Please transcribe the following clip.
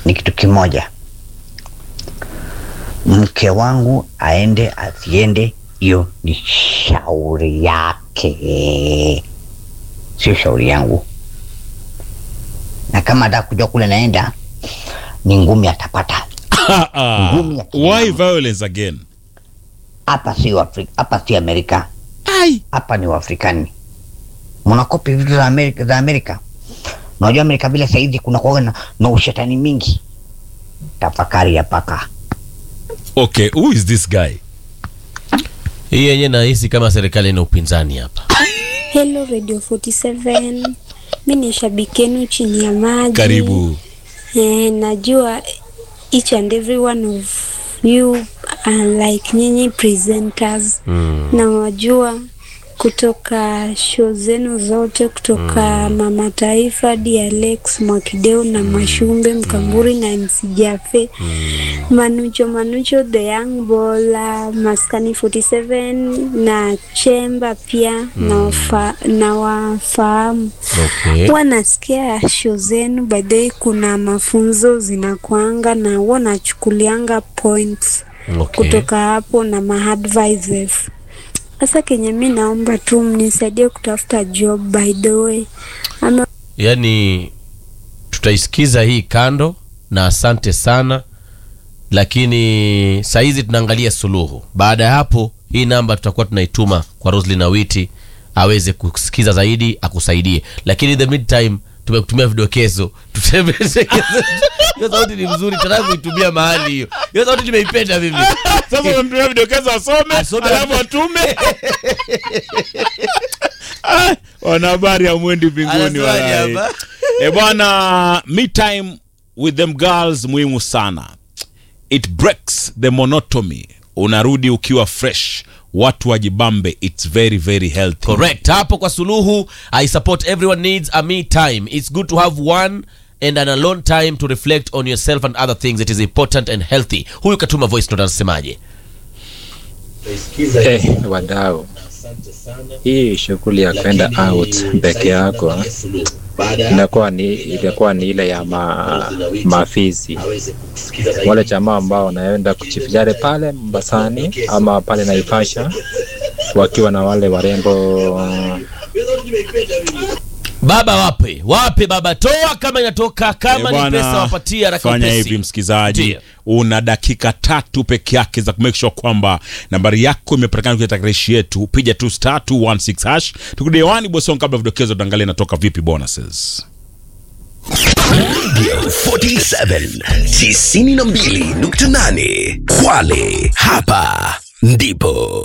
ni kitu kimoja, mke wangu aende asiende, hiyo ni shauri yake, sio shauri yangu. Na kama ataka kujua kule naenda, ni ngumi atapata. Ngumi ya kinyama. Why violence again? Hapa sio Afrika, hapa si Amerika, Ai. hapa ni Uafrikani. Mnakopi vitu za Amerika, za Amerika. Unajua Amerika vile saizi kuna kuwa na, na ushetani mingi. Tafakari ya paka. Okay, who is this guy? Hii yenye nahisi kama serikali ina upinzani hapa. Hello Radio 47. Mi ni shabiki yenu chini ya maji. Karibu. Eh, najua each and every one of you are like nyinyi presenters. Mm. Na wajua kutoka show zenu zote kutoka Mama Taifa hadi Alex Mwakideu na Mashumbe Mkamburi na MC Jafe Manucho Manucho the Young Bola Maskani 47 na Chemba pia na wafa, na wafahamu Okay. huwa nasikia show zenu by the way, kuna mafunzo zinakwanga na huwa nachukulianga points Okay. kutoka hapo na maadvices. Sasa kenye mi naomba tu mnisaidie kutafuta job by the way, ama Yaani tutaisikiza hii kando na asante sana, lakini sahizi tunaangalia suluhu. Baada ya hapo, hii namba tutakuwa tunaituma kwa Roslyn Awiti aweze kusikiza zaidi akusaidie, lakini in the meantime tumekutumia vidokezo tutembeze. Hiyo sauti ni mzuri, tunataka kuitumia mahali hiyo. Hiyo sauti nimeipenda mimi. Sasa unamtumia vidokezo asome, Asome. alafu atume. Ah, Wanahabari hamwendi mbinguni Anasemaje walai. hapa? E bwana, me time with them girls muhimu sana. It breaks the monotony. Unarudi ukiwa fresh, watu wajibambe. It's very very healthy. correct hapo kwa suluhu i support everyone needs a me time it's good to have one and an alone time to reflect on yourself and other things it is important and healthy huyu katuma voice note anasemaje Eh, wadau, hii shughuli ya kwenda out peke yako inakuwa ni ilikuwa ni ile ya ma, mafizi wale jamaa ambao wanaenda kujivinjari pale Mombasani ama pale Naivasha wakiwa na wale warembo baba wape wape baba toa kama inatoka kama Eh, ni bwana, pesa wapatia haraka fanya upesi. hivi msikilizaji Ndiyo. una dakika tatu peke yake za kumake sure kwamba nambari yako imepatikana kwenye takarishi yetu piga tu star 216 hash tukirudi hewani bosong kabla vidokezo tuangalie inatoka vipi bonuses 47 92.8 Kwale, hapa ndipo